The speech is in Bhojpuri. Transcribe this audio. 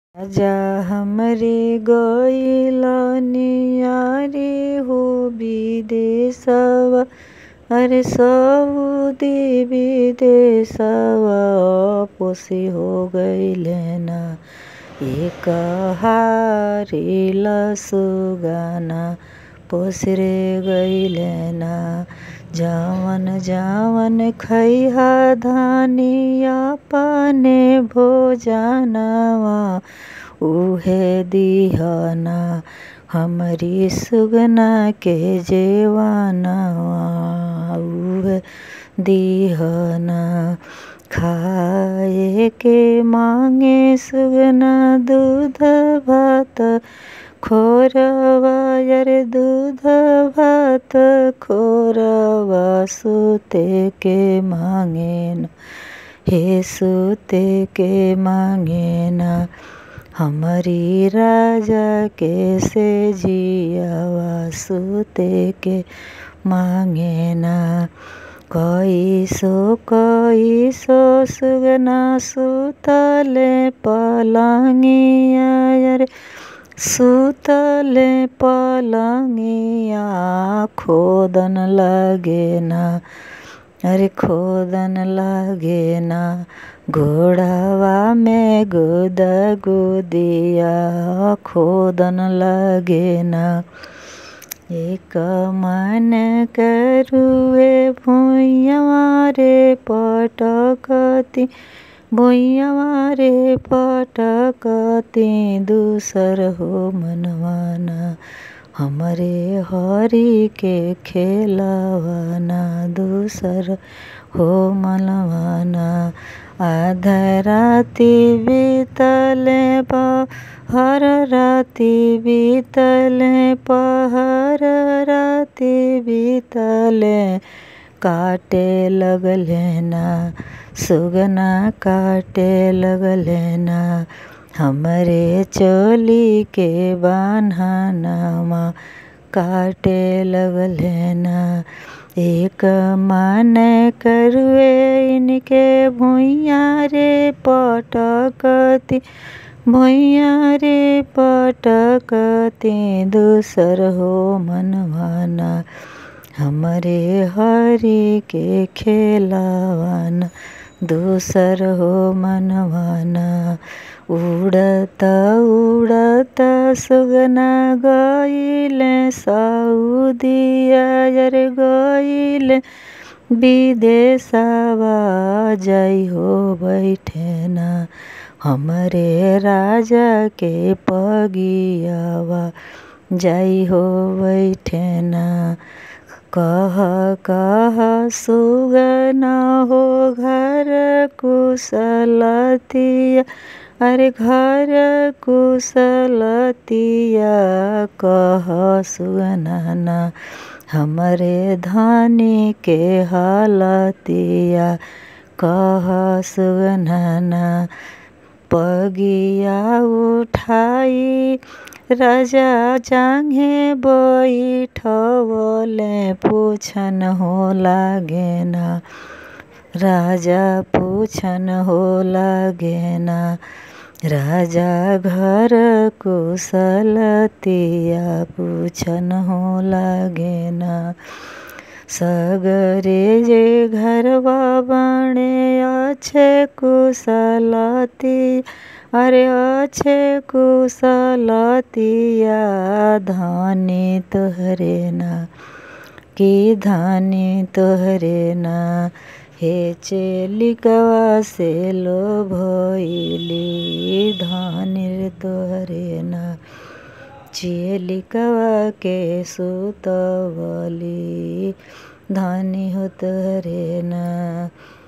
राजा हमरे गइलनिया रे हो विदेशवा अरे सऊदी विदेशवा पोसी हो गइले ना एक हारिल सुगाना पोसरे गइले ना जवन जवन खैहा धनिया अपने भोजनवा उहे दिहना हमरी सुगना के जेवनवा उहे दिहना खाए के मांगे सुगना दूध भात खोरवा अरे दूध भात खोरवा सुते के मांगे ना हे सुते के मांगे ना हमरी राजा के से जियावा सुते के मांगे ना कैसो कैसो सुगना सुतले पलंगिया अरे सुतले पलंगिया खोदन लागे ना अरे खोदन लागे ना घोड़ावा में गुद गुदिया खोदन लागे ना एक मन करुए भुइयावा रे पटकती भुइयावा रे पटकती दूसर हो मनवाना हमरे हरि के खेलवाना दूसर हो मनवाना आधा राति बीतले पहर राति बीतले पहर राति बीतले काटे लगले ना सुगना काटे लगले ना हमरे चोली के बान्हनवा काटे लगले ना एक मन करुए इनके भुइया रे पटकती भुइया रे पटकती दूसर हो मनवाना हमरे हरि के खेलवाना दूसर हो मनवाना उड़त उड़त सुगना गइले सऊदिया अरे गइले विदेशवा जाइ हो बैठे ना हमरे राजा के पगियावा जाइ हो बैठे ना कह कह सुगना हो घर कुशलतिया अरे घर कुशलतिया कह सुगना ना हमरे धनी के हालतिया कह सुगना ना पगिया उठाई राजा जांघे बैठवले पूछन हो लागे ना राजा पूछन हो लागे ना राजा घर कुशलतिया पूछन हो लागे ना सगरे जे घरवा बने अच्छे कुशलती अरे अच्छे कुशलतिया धनी तोहरे ना कि धनी तोहरे ना हे चेलिकवा से लो भइली धनिर तोहरे ना चेलिकवा के सुतवली धनी हो तोहरे ना